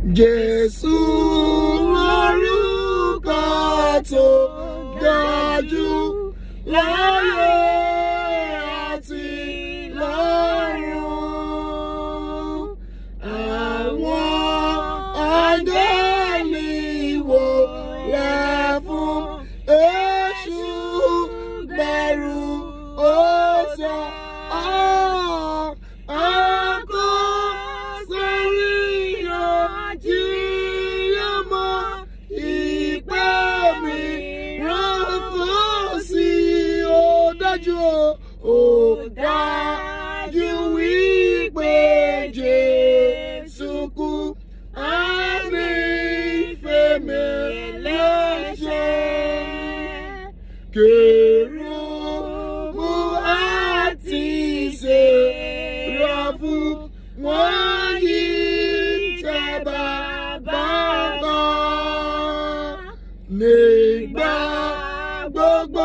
Jésù lórúkọ tó dájú láyé àti lọ́run. Àwọn áńgẹ́lì wò lẹ̀ fún Èṣù bẹ̀rù ó sọ ọ́ àkó sórí ìyànjú ọmọ ìpè mi ránkó sí ó dájú ó dájú wípé Jésù kú àmì ìfẹ́mi lẹ́sẹ̀ kérúbù àti séráfù wọ́n yí tẹ́ bàbá kan. nígbà gbogbo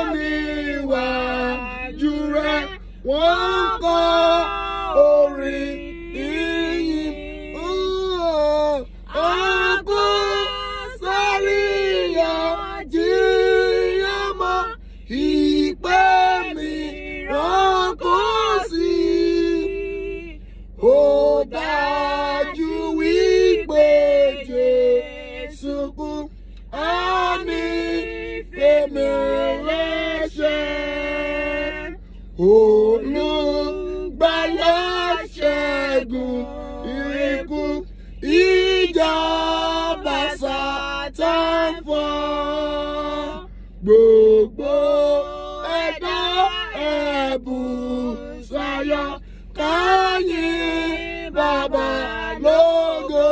níwájú rẹ̀ wọ́n kọ orin ìyìn. Ọkọ sáré yàjíyàn mọ́ ìpè mi ránkó sí. Ó dájú wípé Jésù kú, á ní fèmí lẹ́sẹ̀. Olùgbàlà ṣẹ́gun ikú ìjọba Sátán fọ́. Gbogbo ẹ̀dá ẹ̀bùn sayọ̀ káyìn bàbá lógo.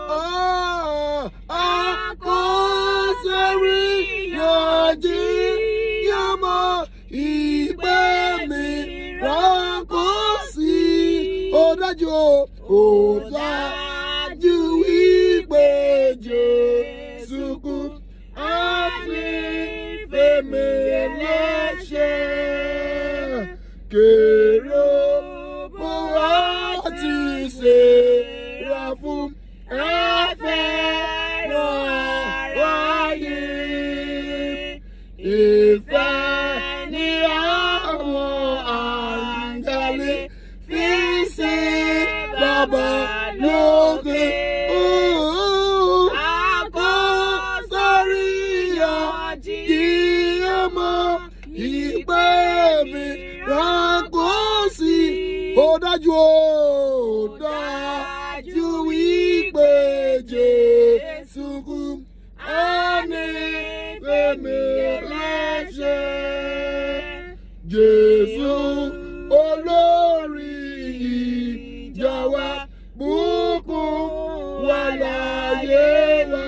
Àkọsẹ́rí yànjú yàmọ̀ ìpè mi ránkó sí. Ó dájú o, ó dájú wípé Jésù kú. Àmì fèmí ẹlẹ́ṣẹ̀. Kèrò bó wá ti ṣe ra fún ẹ̀fẹ̀ ràn wáyé. Ìfẹ́ ni àwọn àǹgálí fi ṣe bàbá lókè. Àkọsórí yànjí ọmọ ìpè mi ránkó sí. Ó dájú ó dájú wípé Jésù kú. Ẹni fèmí lẹ́sẹ̀. Jésù olórí ìjà wa bùkún wà láyé wa.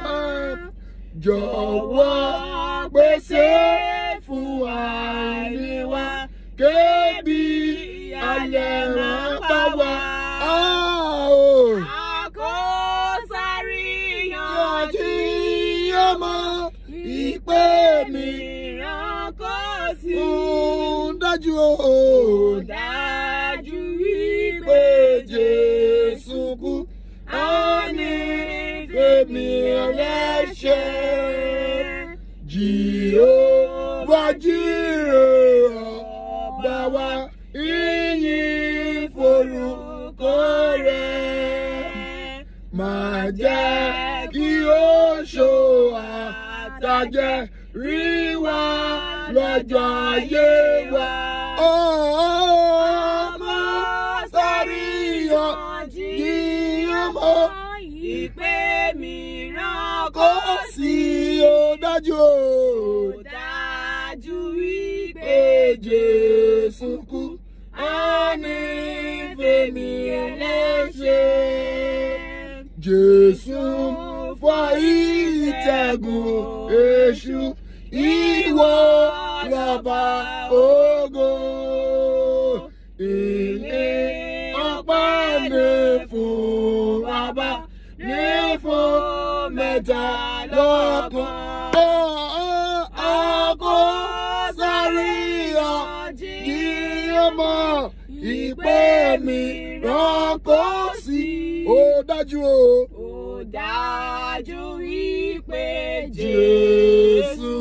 Jọ̀wọ́ pèsè fún àìní wa kébì alẹ́ máa bá wa. Àkọsárì Yànjí yànjú ọmọ ìpè mi ránkó sí. ń dájú o. Dájú pé wípé Jésù kú, á ní fèmí ẹlẹ́ṣẹ̀. Jèhófà jírè ọba wa, ìyìn forúkọ rẹ̀. Máa jẹ́ kí ó ṣó àtàjẹ́ rí wa lọ́jọ́ ayé wa. Ọmọ sáré yọ yí ọmọ ìpè mìíràn kó kò sí ó dájú o. dájú wípé Pé Jésù kú, á ní fèmí ẹlẹ́ṣẹ̀. Jésù fọ́ ìtẹ̀gùn èṣù ìwọ lọ́ba ògo. Ilé ọpẹ́ ní fún bàbá ní fún mẹ́ta lọ́kan. Àkó sáré ọmọ ìpè mi rán kó sí ó dájú o ó dájú wípé Jésù